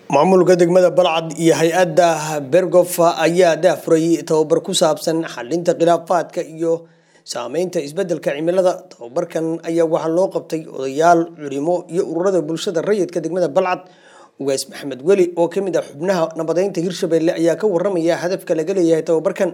maamulka degmada balcad iyo hay-adda bergof ayaa daafurayay tababar ku saabsan xalinta khilaafaadka iyo saameynta isbedelka cimilada tababarkan ayaa waxaa loo qabtay odayaal culimo iyo ururada bulshada rayidka degmada balcad ugaas maxamed weli oo kamid ah xubnaha nabadeynta hirshabelle ayaa ka waramaya hadafka laga leeyahay tababarkan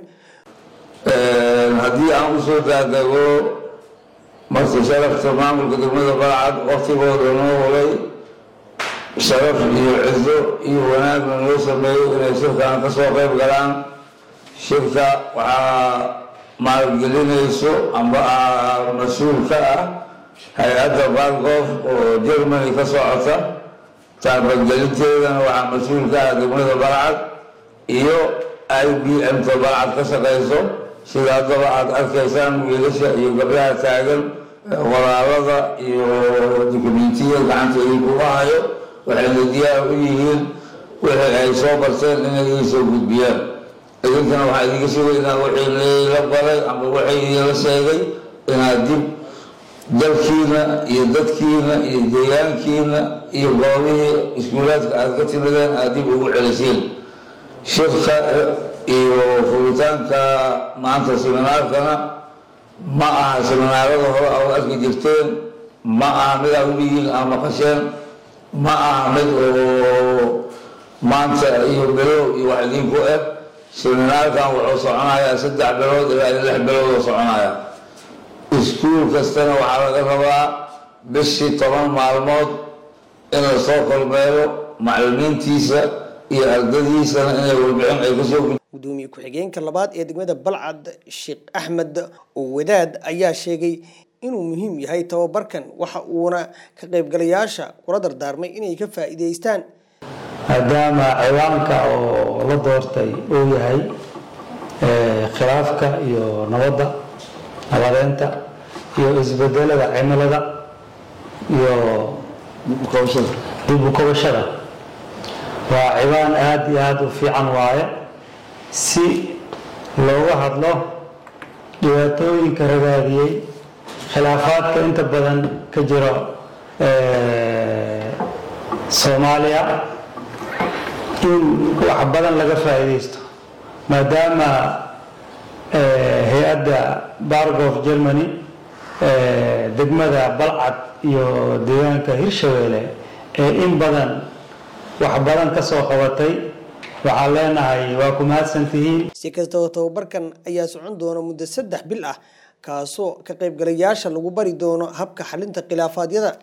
haddii aan usoo daadago marti sharafta maamulka degmada balcad waktigooda noo hulay sharaf iyo cizo iyo wanaagna noo sameeyo inay shirkan ka soo qayb galaan shirka waxaa maalgelinayso amba mas-uul ka ah hay-adda bargof oo germany ka socota taabagelinteedana waxaa mas-uul ka ah degmada balcad iyo i b m ta balcad ka shaqayso sida haddaba aada arkaysaan wiilasha iyo gabdhaha taagan walaalada iyo dukumentiya gacanta idinkuga hayo waxayna diyaar u yihiin wixii ay soo barteen inay ii soo gudbiyaan idinkana waxaa idinka sugaynaa wixii layla baray ama waxay idinla sheegay inaad dib dalkiina iyo dadkiina iyo deegaankiina iyo goobihii iskuulaadka aada ka timideen aada dib ugu celisiin shirka iyo furitaanka maanta seminaarkana ma aha seminaarada hore aad arki jirteen ma aha mid aad u dhigiin aad maqasheen ma aha mid oo maanta iyo bilow iyo wax idinku eg seminaarkan wuxuu soconayaa saddex bilood ilaa iyo lix bilood oo soconaya iskuul kastana waxaa laga rabaa bishii toban maalmood in la soo kormeero macalimiintiisa iyo ardadiisana inay warbixin ay kasoo gudoomiye ku-xigeenka labaad ee degmada balcad sheekh axmed oo wadaad ayaa sheegay inuu muhiim yahay tababarkan waxa uuna ka qaybgalayaasha kula dardaarmay inay ka faa'iidaystaan maadaama ciwaanka oo la doortay uu yahay khilaafka iyo nabadda nabadeynta iyo isbedelada cimilada iyo dib u kobashada waa ciwaan aada iyo aada u fiican waaye si looga hadlo dhibaatooyinka ragaadiyey khilaafaadka inta badan ka jiro soomaaliya in wax badan laga faa'iidaysto maadaama hay-adda bargof germany degmada balcad iyo deegaanka hirshabeelle ee in badan wax badan ka soo qabatay waxaan leenahay waa ku mahadsantihiin si kastaba tababarkan ayaa socon doona muddo saddex bil ah kaasoo ka qaybgalayaasha lagu bari doono habka xalinta khilaafaadyada